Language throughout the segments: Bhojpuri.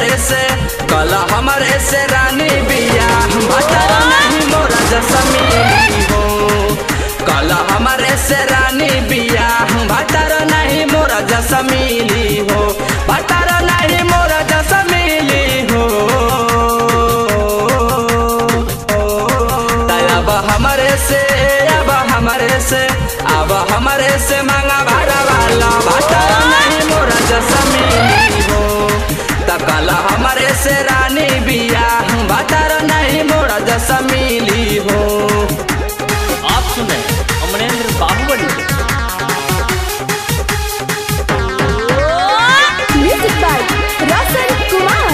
हमरे से कल हमरे से रानी बिया भतर नहीं मोरा जसमीली हो कल हमरे से रानी बिया भतर नहीं मोरा जसमीली हो भतर नहीं मोरा जसमीली हो अब हमरे से अब हमरे से अब हमरे से मांगा भाड़ा वाला भतर नहीं मोरा जसमीली हो तकल हमरे से रानी बिया भतर नहीं मोरा जसमीली हो आप सुन रहे हैं अमरेंद्र बाहुबली को। Music by Rasan Kumar.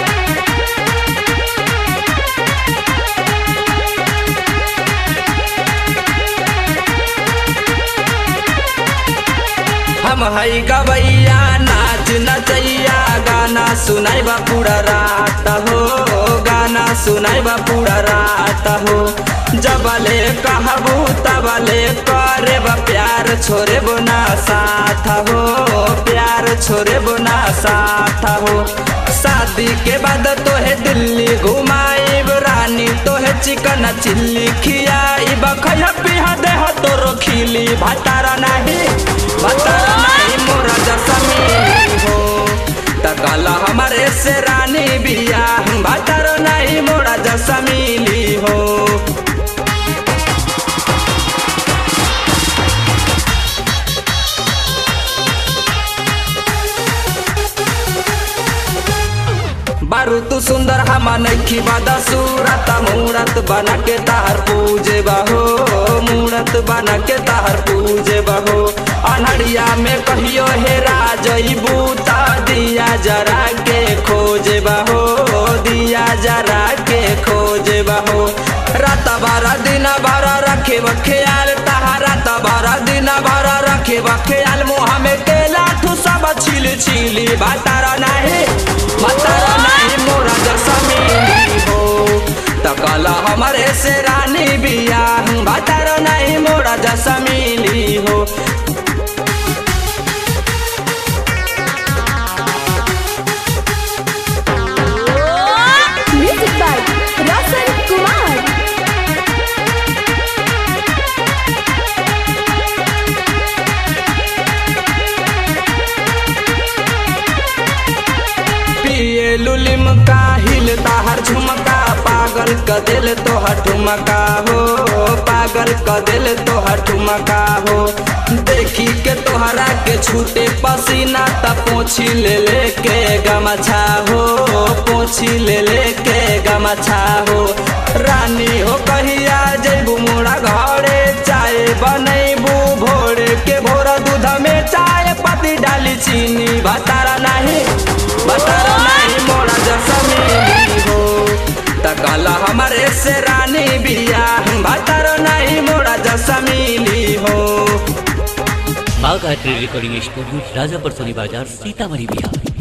हम हई गवैया नाच नचैया गाना सुनाई बा पूरा रात हो गाना सुनाई बा पूरा रात हो जबले कहबू तबले करे बा प्यार छोरे बोना साथ हो प्यार छोरे बोना साथ हो शादी के बाद तोहे दिल्ली घुमाइब रानी तोहे चिकन चिल्ली खियाई बखैया पिहा देह तोरो खिली भतारा नहीं भतारा नहीं मोरा जसमीली हो तकला हमारे से रानी बिया भतारा नहीं मोरा जसमीली हो बारू तू सुंदर हमा नखी बादा सूरत मूरत बना के तार पूजे बहो मूरत बना के तार पूजे बहो अनहरिया में कहियो हे राजई बूता दिया जरा के खोजे बहो दिया जरा के खोजे बहो रात बारा दिन बारा रखे ख्याल तहारा तबारा दिन बारा रखे ख्याल मुँह में केला ठू सब छिल छिली बातारा नहीं बातारा नहीं मोरा जसमीली हो तकला हमारे से रानी बिया बातारा नहीं मोरा जसमीली हो Music by Rasan Kumar. पिए लुलिम का हिल ताहर झुमका पागल क दिल तोहर ठुमका हो पागल क दिल तोहर ठुमका हो देखी के तोहरा के छूटे पसीना त पोछी ले ले के गमछा हो पोछी ले ले के गमछा हो रानी हो कहिया जैबू मोरा घरे चाय बनैबू भोर के भोर दूध में चाय पत्ती डाली चीनी बतारा नहीं बतारा नहीं मोरा जसमीली हो तकला हमारे से रानी बिया बतारा नहीं मोरा जसमीली हो बाघ आर्ट्री रिकॉर्डिंग स्टूडियो राजापुर सोनी बाजार सीतामढ़ी बिहार